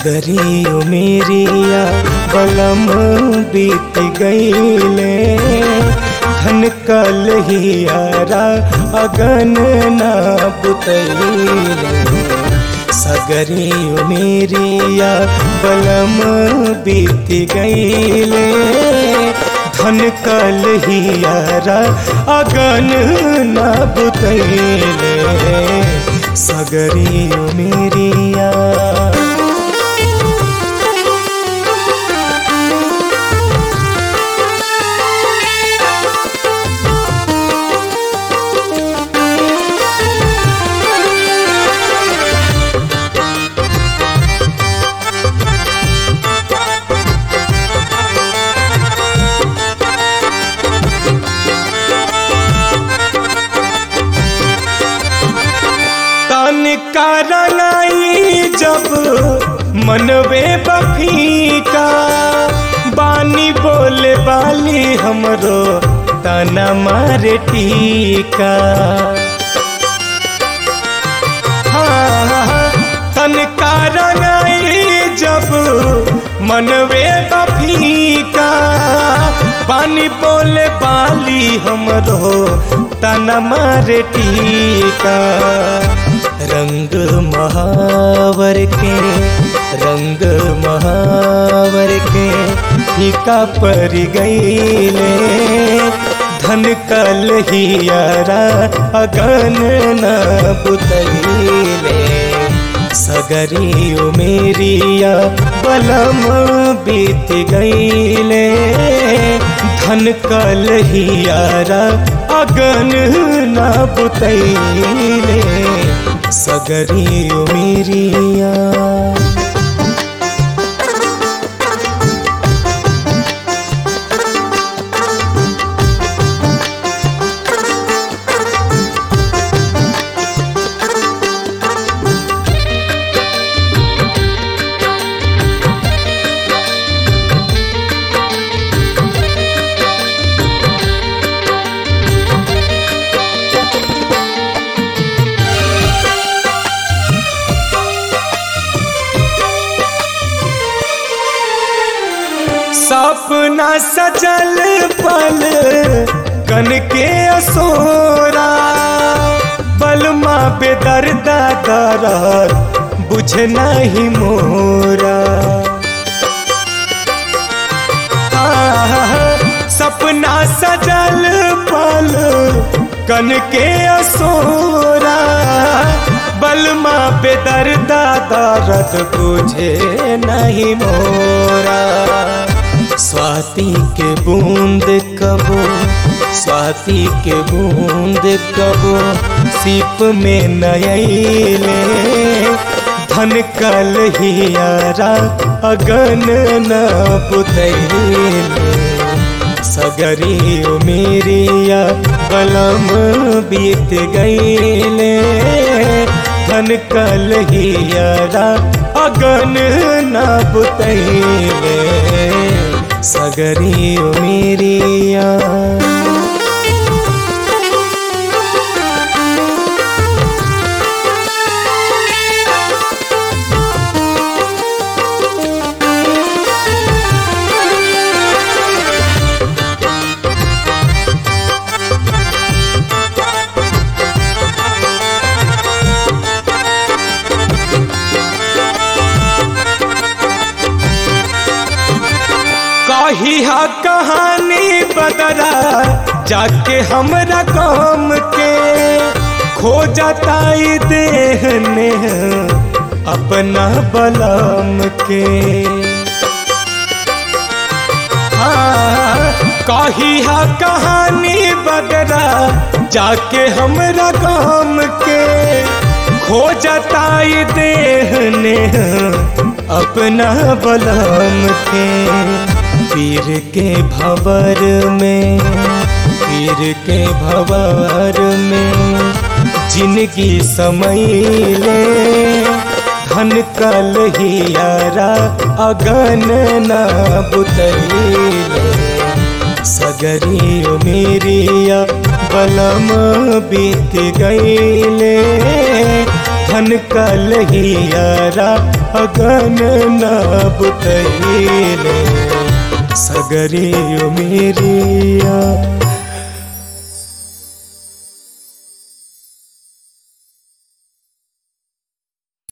सगरी मेरिया बलम बीत गईले धन कल हियारा अगन ना बुतैले सगरी मेरिया बलम बीत गईले धन कल हियारा अगन ना बुतैले सगरी मेरिया तन का रंगाई जब मनवे बफीका बानी बोले बाली हमरो तना मारे टीका हाँ, तन का रंगाई जब मनवे बफीका पानी बोले बाली हमरो तना मारे टीका रंग महावर के रंग महावर के फीका पर गईले धन कल हियारा अगन न बुतैले सगरी मेरिया बलम बीत गईले धन कल हियारा अगन न बुतैले सगरी मेरिया सपना सजल पल कन के असोरा बलमा बेदर्दा दरद बुझ नहीं मोरा आह, सपना सजल पल कन के असोरा बलमा बेदर्दा दरद बुझे नहीं मोरा स्वाति के बूंद कबो स्वाति के बूंद कबो सीप में नयले धन कल हियारा अगन न बुतैले सगरी मेरिया बलम बीत गईले धन कल हियारा अगन न बुतैले सगरी मेरिया कही हा कहानी बदरा जाके हमरा काम के खो जाता देहने अपना बलम के हाँ, कही हा कहानी बदरा जाके हमरा काम के खो जाता देहने अपना बलम के पीर के भवर में पीर के भवर में जिनकी समैले धन कल हियारा अगन न बुतैले सगरी मेरिया बलम बीत गईले धन कलहियारा अगन नब कैले सगरे मेरिया